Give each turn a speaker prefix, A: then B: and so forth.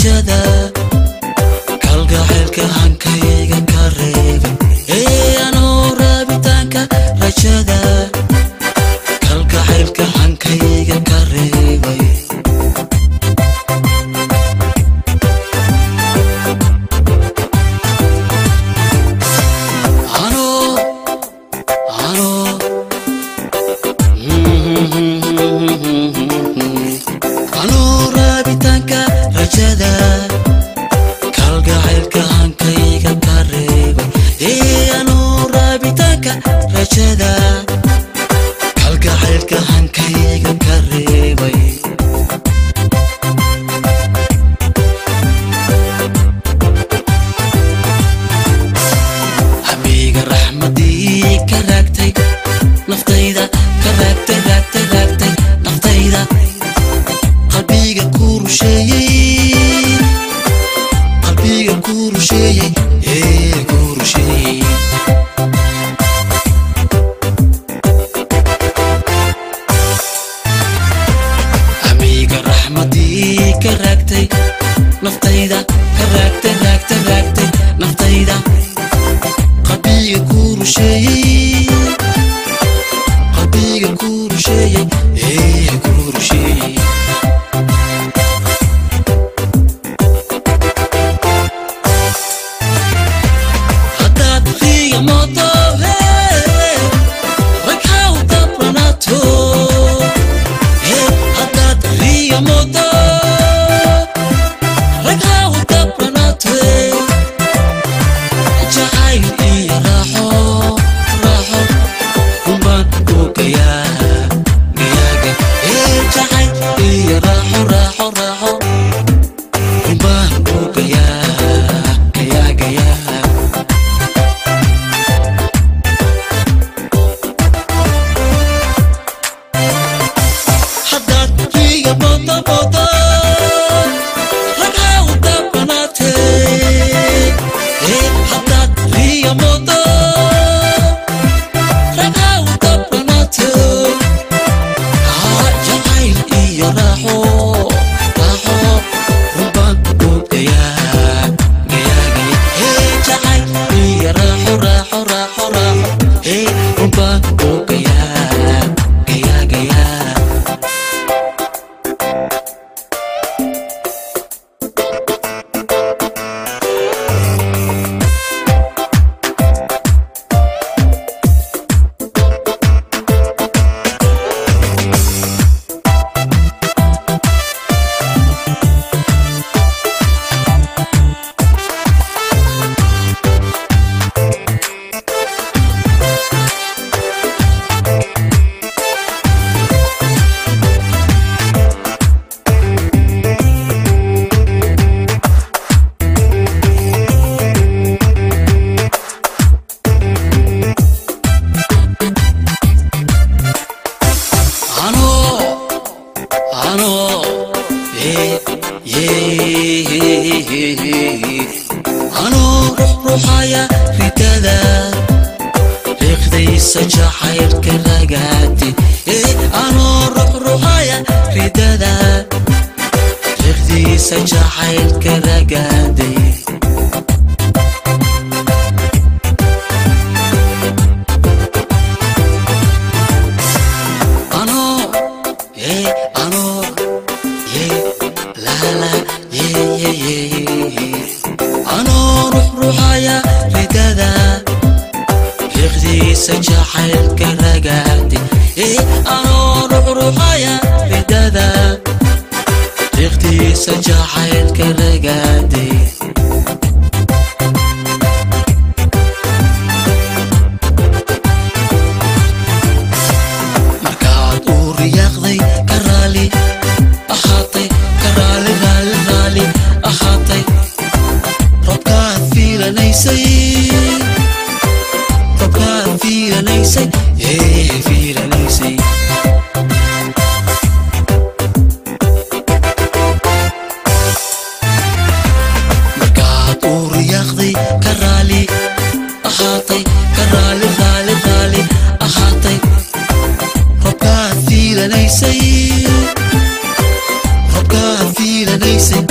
A: rajada kalgacaylka hankayga ka reebay ee anoo raabitaanka rajada kalgacaylka hankayga ka reebay anoo anoo anoo raabitaanka rajada kalgacaylka hankayga ka reebay ee anoo raabitaanka rajada kalgacaylka hankayga ka reebay hamiga raxmadii ka raagtay naftayda ka raagtay raagtay raagtay naftayda qalbiga ku rusheeyey qalbiga ku rusheeyey ee ku rusheeyey hamiga raxmadii ka raagtay naftayda ka raagtay raagtay raagtay naftayda qalbiga ku rusheeyey qalbiga ku rusheeyey ee ku rusheeyey haddaad qiiga mooto hee ragha u dabranaato hee haddaad qiiga mooto ragha u dabranaato jacayl iyo raaxo raaxo unbaan u gayaa gayaaga ee jacayl iyo raaxo raaxo raaxo unbaan u gayaa gayaa gayaa haddaad riga mooto mooto ragha u dabanaatee ee haddaad riga mooto ragha u dabanaatee haa jacayl iyo raaxo raaxo runbaan u gayaa gayaa gaya ee jacayl iyo raaxo raaxo raaxo raaxo ee runbaan u gayaa gayaa gayaa ano ano ye ye ano ruux ruuxaya ridada riiqdaysa jacaylka ragaati ee ano ruux ruuxaya ridada riiqdiisa jacaylka ragaaday ano ye ano ye la la ye ye ye ye ano ruux ruuxaya ridada riiqdiisa jacaylka ragaadi ee ano ruux ruuxaya ridada riiqdiisa jacaylka ragaadi markaad uu riyaaqday ka raali ahaatay ka raali raali raali ahaatay robkaad fiilanaysay robkaad fiilanaysay ee fiilanaysay markaad uu riyaaqday ka raali ahaatay ka raali raali raali ahaatay robkaad fiilanaysay robkaad fiilanaysay